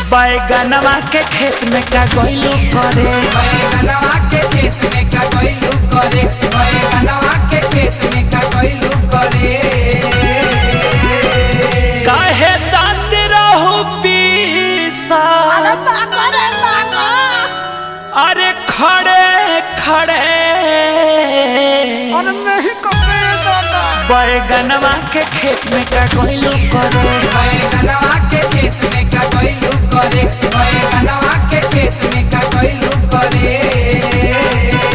बैगनवा के खेत में का गइलू करे बैगनवा के खेत में का गइलू करे बैगनवा के खेत में का गइलू करे काहे दांत रहू पीसा अरे खड़े खड़े बैगनवा के खेत में का गइलू करे बैगनवा के खेत में का गइलू करे बैगनवा के खेत में का गइलू करे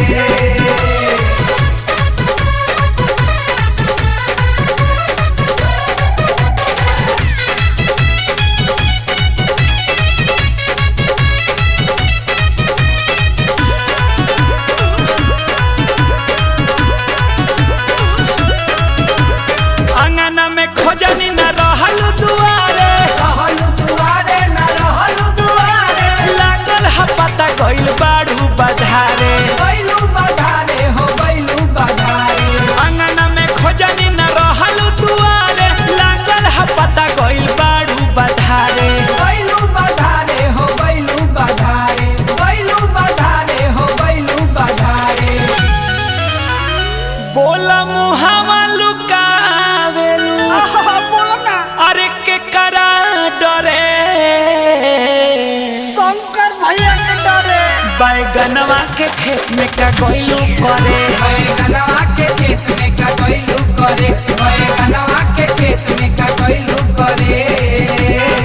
अंगना में खोजनी न रहल दुआरे रहलू दुआरे न रहलू दुआरे लागल ह पता गइल बाड़ू बधारे गइलू बधारे हो गइलू बधारे अंगना में खोजनी न रहल दुआरे लागल ह पता गइल बाड़ू बधारे गइलू बधारे हो गइलू बधारे गइलू बधारे हो गइलू बधारे बोला मुहावा लुकावेलू अरे के करा डरे बैगनवा के खेत में का गइलू करे बैगनवा के खेत में का गइलू करे बैगनवा के खेत में का गइलू करे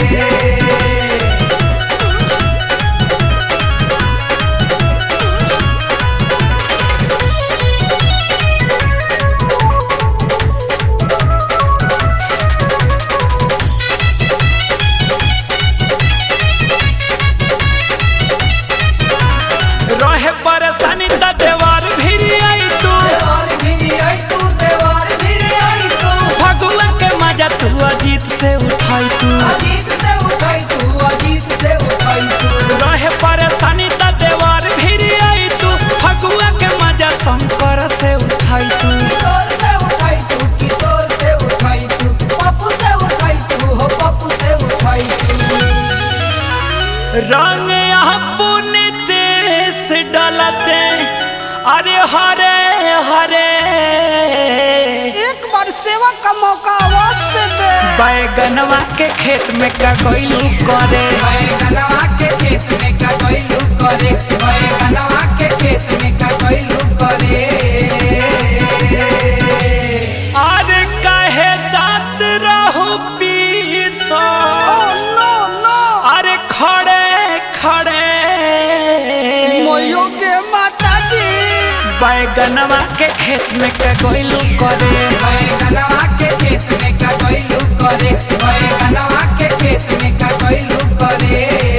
रहे परेशानी त देवार भिरी आई तू देवार भिरी आई तू देवार भिरी आई तू फगुआ के मजा तू अजीत से उठाई तू अजीत से उठाई तू अजीत से उठाई तू रहे परेशानी त देवार भिरी आई तू फगुआ के मजा शंकर से उठाई तू किशोर से उठाई तू किशोर से उठाई तू पप्पू से उठाई तू हो पप्पू से उठाई तू रंग अपने देश डलते अरे हरे हरे एक बार सेवा का मौका अवश्य दे बैगनवा के खेत में का गइलू करे बैगनवा के खेत में का गइलू करे बैगनवा के खेत में का गइलू करे अरे काहे दांत रहू पीसो ओ नो नो अरे खड़े खड़े मोयो के माता जी बैगनवा के खेत में का गइलू करे बैगनवा के खेत में का गइलू करे बैगनवा के खेत में का गइलू करे